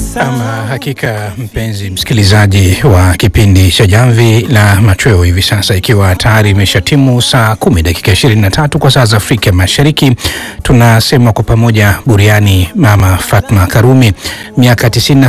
Ama hakika mpenzi msikilizaji wa kipindi cha Jamvi la Machweo, hivi sasa ikiwa tayari imeshatimu saa kumi dakika 23 kwa saa za Afrika Mashariki, tunasema kwa pamoja buriani Mama Fatma Karume. Miaka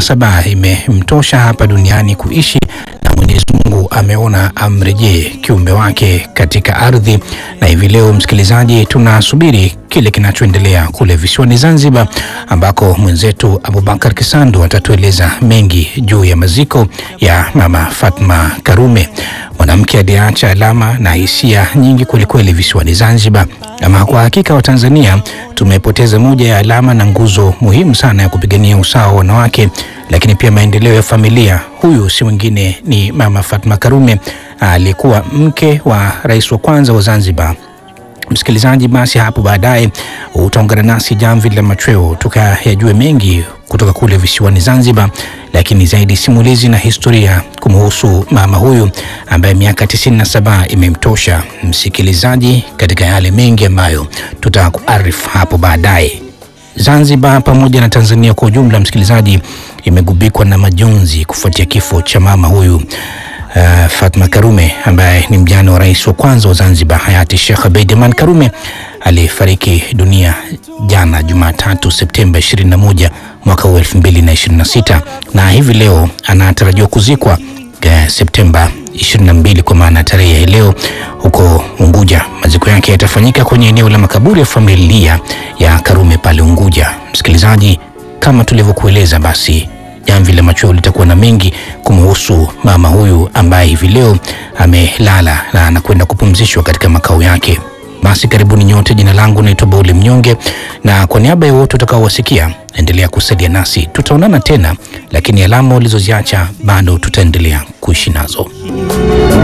97 imemtosha hapa duniani kuishi na Mwenyezi Mungu ameona amrejee kiumbe wake katika ardhi, na hivi leo msikilizaji, tunasubiri kile kinachoendelea kule visiwani Zanzibar, ambako mwenzetu Abubakar Kisandu atatueleza mengi juu ya maziko ya Mama Fatma Karume, mwanamke aliyeacha alama na hisia nyingi kwelikweli visiwani Zanzibar. Ama kwa hakika wa Tanzania tumepoteza moja ya alama na nguzo muhimu sana ya kupigania usawa wa wanawake, lakini pia maendeleo ya familia. Huyu si mwingine ni Mama Fatma Karume, aliyekuwa mke wa rais wa kwanza wa Zanzibar. Msikilizaji, basi hapo baadaye utaungana nasi Jamvi la Machweo tukayajue mengi kutoka kule visiwani Zanzibar, lakini zaidi simulizi na historia kumhusu mama huyu ambaye miaka 97 imemtosha msikilizaji, katika yale mengi ambayo tutakuarifu hapo baadaye. Zanzibar pamoja na Tanzania kwa ujumla, msikilizaji, imegubikwa na majonzi kufuatia kifo cha mama huyu Uh, Fatma Karume ambaye ni mjane wa rais wa kwanza wa Zanzibar hayati Sheikh Abeid Aman Karume alifariki dunia jana Jumatatu Septemba 21 mwaka huu 2026, na hivi leo anatarajiwa kuzikwa uh, Septemba 22 kwa maana tarehe ya leo huko Unguja. Maziko yake yatafanyika kwenye eneo la makaburi ya familia ya Karume pale Unguja. Msikilizaji, kama tulivyokueleza basi Jamvi la Machweo litakuwa na mengi kumhusu mama huyu ambaye hivi leo amelala na anakwenda kupumzishwa katika makao yake. Basi karibuni nyote. Jina langu naitwa Bauli Mnyonge, na kwa niaba ya wote utakaowasikia, endelea kusalia nasi. Tutaonana tena, lakini alama ulizoziacha bado tutaendelea kuishi nazo.